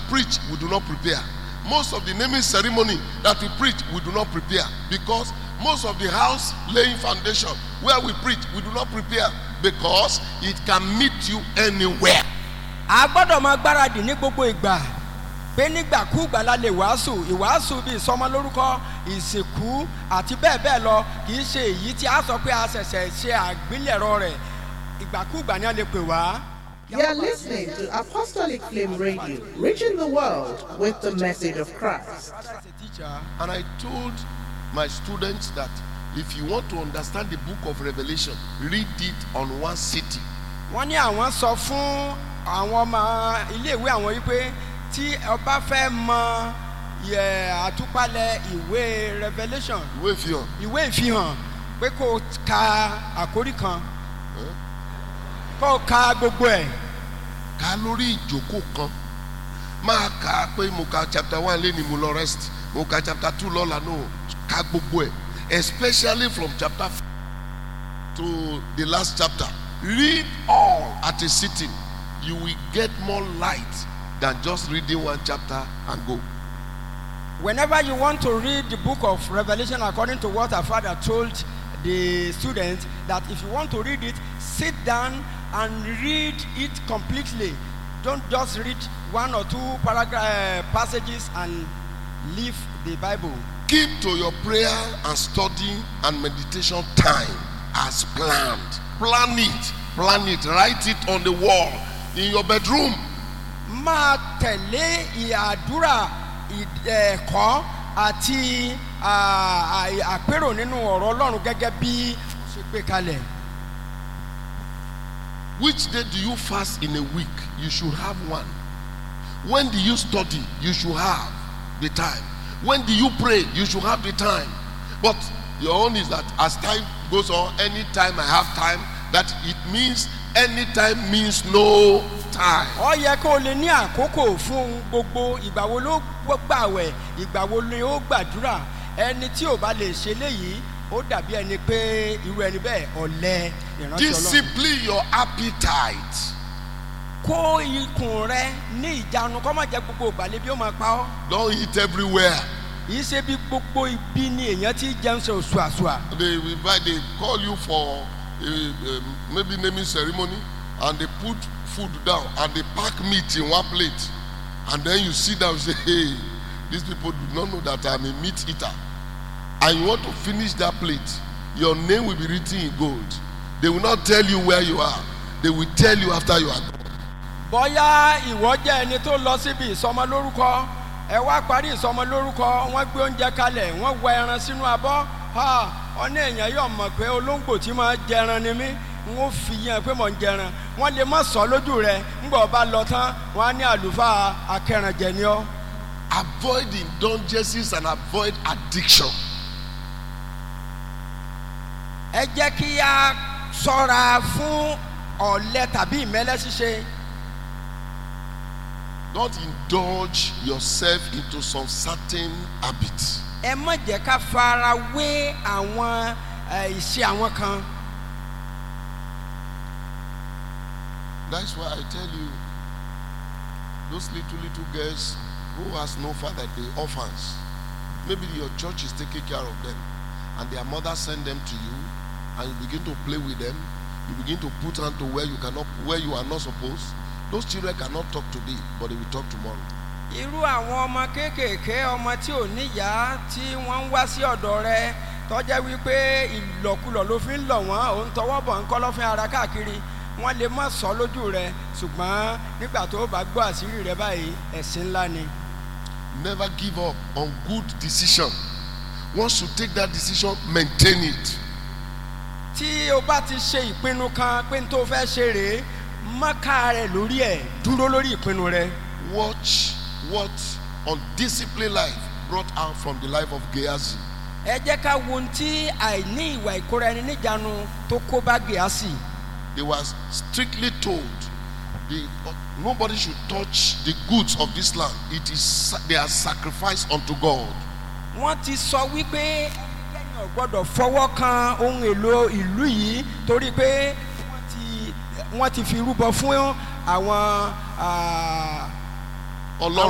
preach, we do not prepare. Most of the naming ceremony that we preach, we do not prepare because most of the house laying foundation where we preach, we do not prepare because it can meet you anywhere. a gbọ́dọ̀ máa gbáradì ní gbogbo ìgbà pé nígbàkúùgbà la lè wàásù ìwàásù bíi ìsọmọlórúkọ ìsìnkú àti bẹ́ẹ̀ bẹ́ẹ̀ lọ kì í ṣe èyí tí a sọ pé a ṣẹ̀ṣẹ̀ ṣe àgbélẹ̀rọ rẹ̀ ìgbàkúùgbà ni a lè pè wá. You're listening to Apostolic Flame Radio, reaching the world with the message of Christ. Father is a teacher. And I told my students that if you want to understand the book of Revelation, read it on one city. wọ́n ní àwọn sọ fún àwọn ọmọ iléèwé àwọn yìí pé tí ọba fẹ́ mọ yẹ àtúpalẹ̀ ìwé revolution Ìwé ìfihàn. ìwé ìfihàn pé kó o ka àkórí kan kó o ka gbogbo ẹ̀ ká lórí ìjókòó kan máa kà á pé mo ka chapter one lé ní mo lọ rest mo ka chapter two lọ́la no ká gbogbo ẹ̀ especially from chapter f- to the last chapter read all at a sitting you will get more light than just reading one chapter and go. whenever you want to read the book of revolution according to what our father told the students that if you want to read it sit down and read it completely don't just read one or two paragraph uh, passages and leave the bible keep to your prayer and study and meditation time as planned plan it plan it write it on the wall in your bedroom máa tẹ̀lé ìàdúrà ì- ẹ̀kọ́ àti à- à- àpérò nínú ọ̀rọ̀ ọlọ́run gẹ́gẹ́ bí ó ṣe gbé kalẹ̀. Which day do you fast in a week? You should have one. When do you study? You should have the time. When do you pray? You should have the time. But your own is that as time goes on, anytime I have time, that it means anytime means no time. ọ yẹ kó o lè ní àkókò fún ohun gbogbo ìgbà wo ló gbàwẹ̀ ìgbà wo ni ó gbàdúrà ẹni tí ò bá lè ṣe léyìí ó dàbí ẹni pé irú ẹni bẹ́ẹ̀ ọ̀lẹ ìránṣẹ́ ọlọ́run. Discipline your appetite. kó ikùn rẹ ní ìjánu kọ́ má jẹ́ gbogbo ìgbàlẹ̀ bí ó máa pa ọ́. Don't eat everywhere. yìí ṣe bí gbogbo ibi ni èèyàn ti jẹun ṣe òṣùàṣùà. They invite, they call you for a, a, maybe naming ceremony, and they put food down and they pack meat in one plate, and then you sit down and say, "Hey, these people do not know that I'm a meat eater," and you want to finish that plate. Your name will be written in gold. They will not tell you where you are. They will tell you after you are gone. bọ́yá ìwọ jẹ́ ẹni tó lọ síbi ìsọmọlórúkọ ẹ wá parí ìsọmọlórúkọ wọ́n gbé oúnjẹ kalẹ̀ wọ́n wọ ẹran sínú abọ́ ha ọ̀nà èèyàn yóò mọ̀ pé olóńgbò tí máa jẹran ni mí n ó fi yẹn pé mò ń jẹran wọ́n lè má sọ lójú rẹ ńgbà ọba lọ tán wọ́n á ní àlùfáà akẹrànjẹ ni ọ́ Avoid indulgences and avoid addiction. ẹ jẹ́ kí a sọ́ra fún ọ̀lẹ tàbí ìmẹ́lẹ́ ṣíṣe Don't indulge yourself into some certain habits. ẹ má jẹ́ ká fara wé àwọn ẹ, ìṣe àwọn kan. That's why I tell you, those little little girls who has no father, the orphans. Maybe your church is taking care of them, and their mother send them to you, and you begin to play with them. You begin to put hand to where you cannot, where you are not supposed. Those children cannot talk today, but they will talk tomorrow. irú àwọn ọmọ kéékèèké ọmọ tí ò níyàá tí wọ́n ń wá sí ọ̀dọ̀ rẹ tọ́jẹ́ wípé ìlọ̀kulọ̀ ló fi ń lọ̀ wọ́n òun tọwọ́ bọ̀ ń kọ́ lọ́fín ara káàkiri wọ́n lè má sọ lójú rẹ ṣùgbọ́n nígbà tó bá gbọ́ àṣírí rẹ báyìí ẹ̀sìn ńlá ni. Never give up on good decision. Once you take that decision, maintain it. tí o bá ti ṣe ìpinnu kan pé n tó fẹ́ ṣe rèé mọ́ká rẹ lórí ẹ̀ dúró lórí ìpinnu rẹ. Watch what undisciplined life brought out from the life of Gehazi. ẹ jẹ́ ká wo ohun tí àìní ìwà ìkóra ẹni níjànú tó kó bá gèásì. they were strictly told the, nobody should touch the goods of this land it is sa- they are sacrificed unto god wọ́n ti sọ wípé ẹnikẹ́ni ò gbọ́dọ̀ fọwọ́ kan ohun èlò ìlú yìí torí pé wọ́n ti wọ́n ti fi rúbọ fún àwọn ah, ọlọ́run